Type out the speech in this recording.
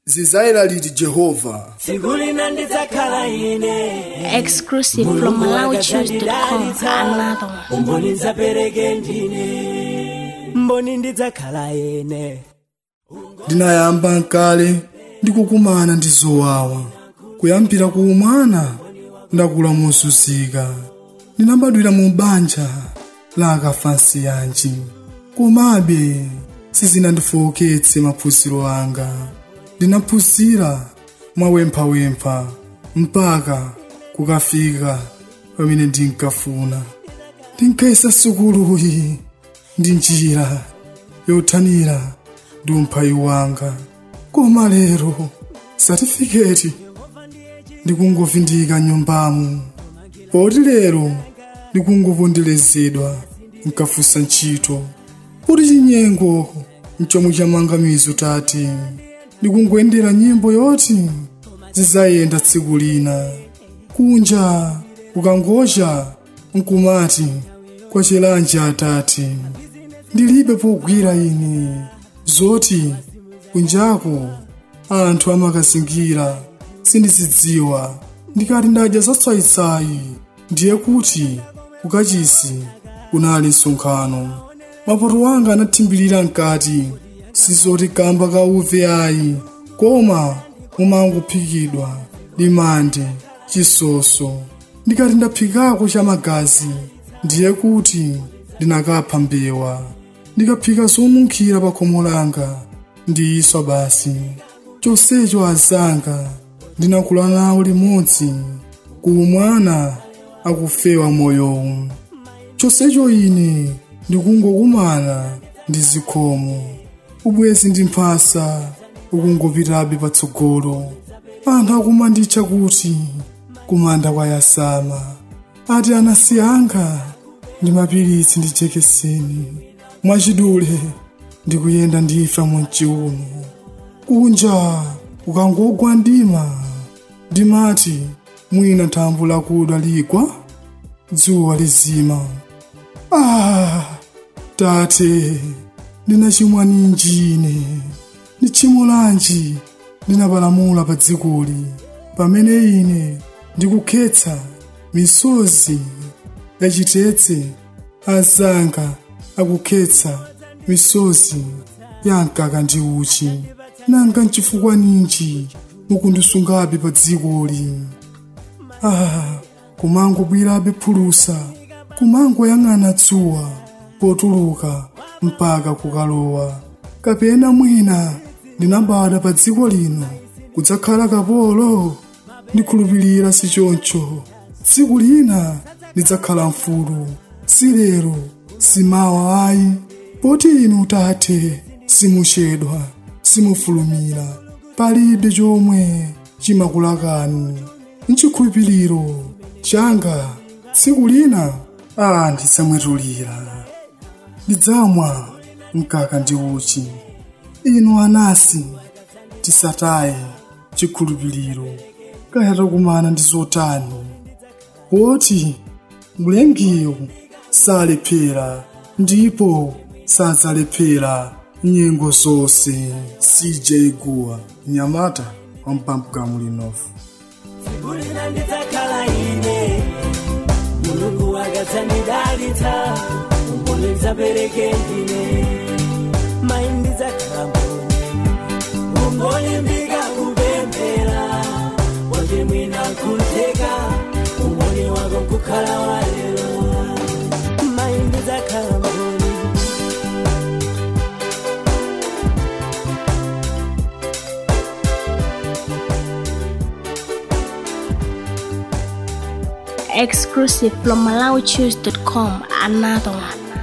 zizayera liti jehova tsiku lina ndidzakhala ine exclusive from MalawiChoose.com. Another one. umboni ndidzapereke ndine mboni ndidzakhala ine ndinayamba nkale ndikukumana ndi zowawa kuyambira ku umwana ndakula mozunzika ndinabadwira mu banja la akafansi yanji komabe sizinandifowoketse maphunziro anga ndinaphunzira mwawemphawempha mpaka kukafika pamene ndinkafuna ndinkayesa sukuluyi ndi njira yothanira ndi umphawi wanga koma lero satifiketi ndikungovindika nyumbamu poti lero ndikungoponderezedwa nkafunsa ntchito kuti chinyengo nchomwe chamangamizo tati ndikungoyendera nyimbo yoti zizayenda tsiku lina kunja kukangocha nkumati kwa chilanji atati ndilibe pogwira ine zoti kunjako anthu amakazingira sindizidziwa ndikati ndadya zatsayitsayi ndiye kuti kukachisi kunali msonkhano mapoto anga anathimbirira mkati sizoti kamba ka uve ayi koma mumangophikidwa limande chisoso ndikati ndaphikako cha magazi ndiye kuti ndinakapha mbewa ndikaphika zonunkhira pa khomo langa ndiyiswa basi chonsecho azanga ndinakula nawo limodzi kuumwana akufewa moyowu chonsecho ine ndikungokumana ndi zikhomo ubwezi ndi mphasa ukungopitabe patsogolo anthu akumanditcha kuti kumanda kwa yasama ati anasiyanga ndi mapiritsi ndi jekeseni mwachidule ndikuyenda ndifa munchiuno kunja ukangogwa ndima ndimati mwina thambo lakuda ligwa dzuwa lizima ah tate ndinachimwa ninjine ndi tchimo lanji ndinapalamula pa dzikoli pamene ine ndikukhetsa misozi yachitetse azanga akukhetsa misozi ya mkaka ndi uchi nanga nchifukwa ninji mukundisungabe pa dzikoli ah kumangobwirabe phulusa kumangoyang'ana dzuwa potuluka mpaka kukalowa kapena mwina ndinabada pa dziko lino kudzakhala kapolo ndikhulupirira si choncho tsiku lina ndidzakhala mfulu si lero si mawa ayi poti inu tate simuchedwa simufulumira palibe chomwe chimakulakani nchikhulupiriro changa tsiku lina a ndidzamwetulira ndidzamwa mkaka ndi uchi inu anasi tisataye chikhulupiriro kaya takumana ndi zotani poti mlengiyo salephera ndipo sadzalephera nyengo zonse cj guwa nyamata wampampukamu linofu tsiku lina ndidzakhala ine mulungu akadzandidalitsa umboni ndidzapereke ndine mayi ndidzakhala mboni umboni ndikakupemphera woti mwina nkutheka umboni wako nkukhala walero mayi ndidzakhala mboni Exclusive from MalawiChoose.com. Another one.